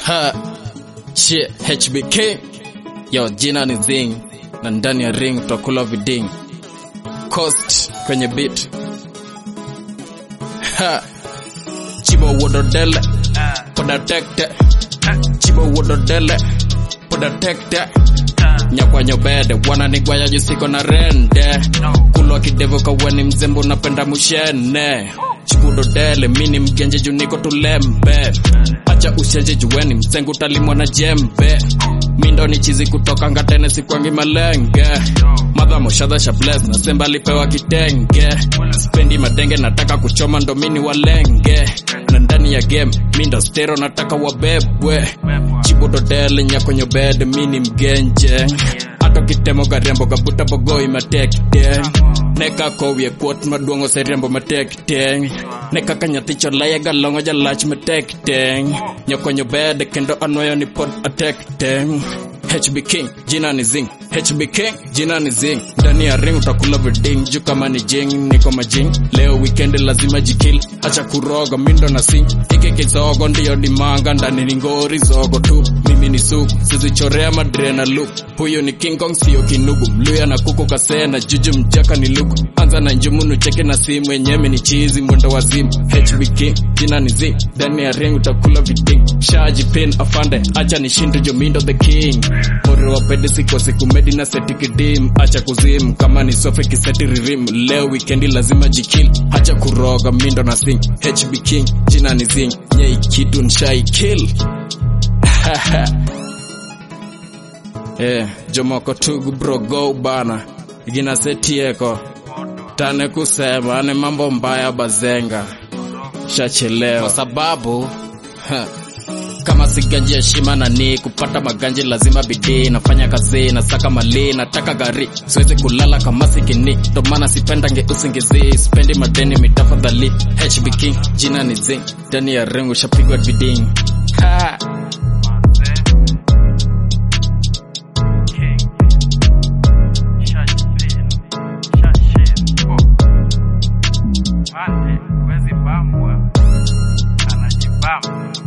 Ha, shit, HBK yo, jina ni Zing na ndani ya ring tutakula viding coast kwenye beat ha, chibo wododele podatekte chibo wododele podatekte nyakwanyobede wananigwaya jisiko na rende kulwa kidevo kaweni mzembo napenda mushene chibudodele mini mgenje juniko tulembe acha ushenje juweni msengu talimwa na jembe mindo ni chizi kutoka ngatene sikwangi malenge madha moshadha shables na semba alipewa kitenge spendi madenge nataka kuchoma ndo mini walenge na ndani ya game mindo stero nataka wabebwe chibudodele nyakonyobede mini mgenje ato kitemo garembo gabuta bogoi matekte neka kowie kuot maduong' oseriembo matekte neka ka nyathi cholaya galong'o jalach matekte nyokonyo bed kendo anwayo ni pod atekte HB King jina ni Zing HB King jina ni Zing ndani ya ring utakula viding juu kama ni jing niko majing leo weekend lazima jikil acha kuroga mindo na sing hiki kizogo ndiyo dimanga ndani ni ngori zogo tu mimi ni sugu sizichorea madre na look huyo ni King Kong sio kinugu mluya na kuku kasee na juju mjaka ni lugu anza na njumunu cheke na simu enyeme ni chizi mwendo wazimu HB King jina ni Zing ndani ya ring utakula viding shaji pin afande acha nishinde jomindo the king mori wa pedi siko siku medi na seti kidim acha kuzim kama ni sofe kiseti ririm leo wikendi lazima jikil acha kuroga mindo na sing hb king jina ni zing nyei kitu nshai kill eh jomoko tugu bro go bana gina setieko tane kusema ni mambo mbaya bazenga shachelewa kwa sababu ha, kama siganji heshima na ni kupata maganji lazima bidii nafanya kazi nasaka mali nataka gari siwezi kulala kama sikini ndo maana sipendange usingizi sipendi madeni mitafadhali hb king jina ni zing ndani ya rengo shapigwa biding ha. Mate, wezi bambwa, anajibamba.